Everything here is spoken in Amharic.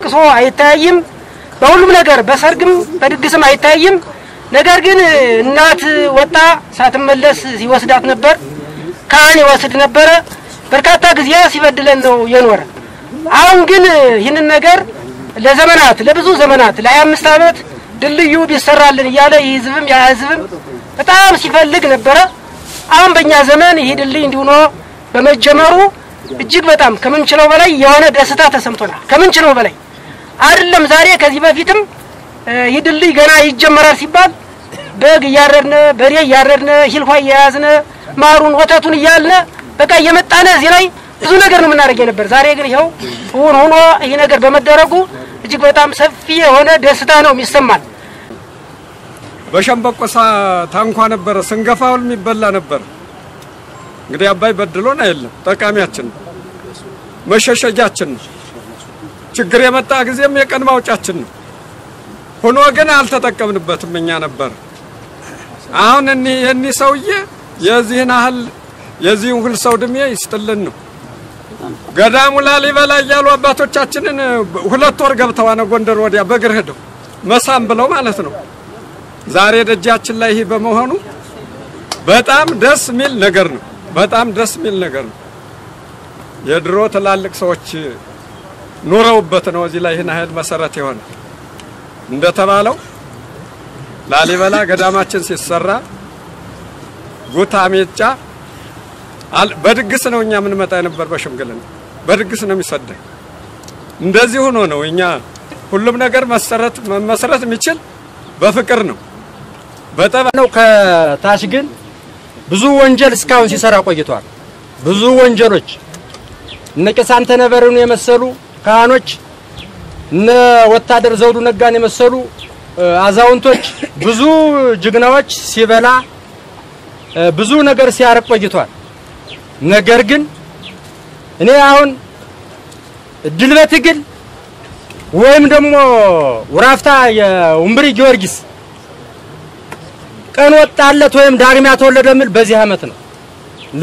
በለቅሶ አይታይም። በሁሉም ነገር በሰርግም በድግስም አይታይም። ነገር ግን እናት ወጣ ሳትመለስ ሲወስዳት ነበር። ካህን ይወስድ ነበረ። በርካታ ጊዜ ሲበድለን ነው የኖረ። አሁን ግን ይህንን ነገር ለዘመናት ለብዙ ዘመናት ለሀያ አምስት ዓመት ድልድዩ ቢሰራልን እያለ ይህ ህዝብም ያ ህዝብም በጣም ሲፈልግ ነበረ። አሁን በእኛ ዘመን ይህ ድልድይ እንዲሆኖ በመጀመሩ እጅግ በጣም ከምንችለው በላይ የሆነ ደስታ ተሰምቶናል። ከምንችለው በላይ አይደለም። ዛሬ ከዚህ በፊትም ይህ ድልድይ ገና ይጀመራል ሲባል በግ እያረድነ በሬ እያረድነ ሂልኳ እየያዝነ ማሩን ወተቱን እያልነ በቃ እየመጣነ እዚህ ላይ ብዙ ነገር ነው የምናደርግ ነበር። ዛሬ ግን ይኸው እውን ሆኖ ይህ ነገር በመደረጉ እጅግ በጣም ሰፊ የሆነ ደስታ ነው የሚሰማን። በሸንበቆሳ ታንኳ ነበረ ስንገፋውል የሚበላ ነበር። እንግዲህ አባይ በድሎን አይደለም፣ ጠቃሚያችን ነው፣ መሸሸጊያችን ነው። ችግር የመጣ ጊዜም የቀን ማውጫችን ነው። ሆኖ ግን አልተጠቀምንበትም እኛ ነበር። አሁን እኒህ የኒህ ሰውዬ የዚህን ያህል የዚህን ሁል ሰው እድሜ ይስጥልን ነው። ገዳሙ ላሊበላ እያሉ አባቶቻችንን ሁለት ወር ገብተዋነ ጎንደር ወዲያ በእግር ሄደው መሳም ብለው ማለት ነው። ዛሬ ደጃችን ላይ ይህ በመሆኑ በጣም ደስ የሚል ነገር ነው። በጣም ደስ የሚል ነገር ነው። የድሮ ትላልቅ ሰዎች ኑረውበት ነው እዚህ ላይ ይህን ያህል መሰረት የሆነ እንደተባለው ላሊበላ ገዳማችን ሲሰራ ጉታ ሜጫ በድግስ ነው እኛ የምንመጣ የነበር። በሽምግልና በድግስ ነው የሚሰደኝ። እንደዚህ ሆኖ ነው እኛ ሁሉም ነገር መሰረት መመስረት የሚችል በፍቅር ነው በጠባ ነው። ከታች ግን ብዙ ወንጀል እስካሁን ሲሰራ ቆይቷል። ብዙ ወንጀሎች እነ ቄስ አንተነህ በርሄን የመሰሉ ካህኖች እነ ወታደር ዘውዱ ነጋን የመሰሉ አዛውንቶች ብዙ ጀግናዎች ሲበላ ብዙ ነገር ሲያረቅ ቆይቷል። ነገር ግን እኔ አሁን ድል በትግል ወይም ደግሞ ውራፍታ የውምብሪ ጊዮርጊስ ቀን ወጣለት ወይም ዳግሚያ ተወለደ የሚል በዚህ ዓመት ነው።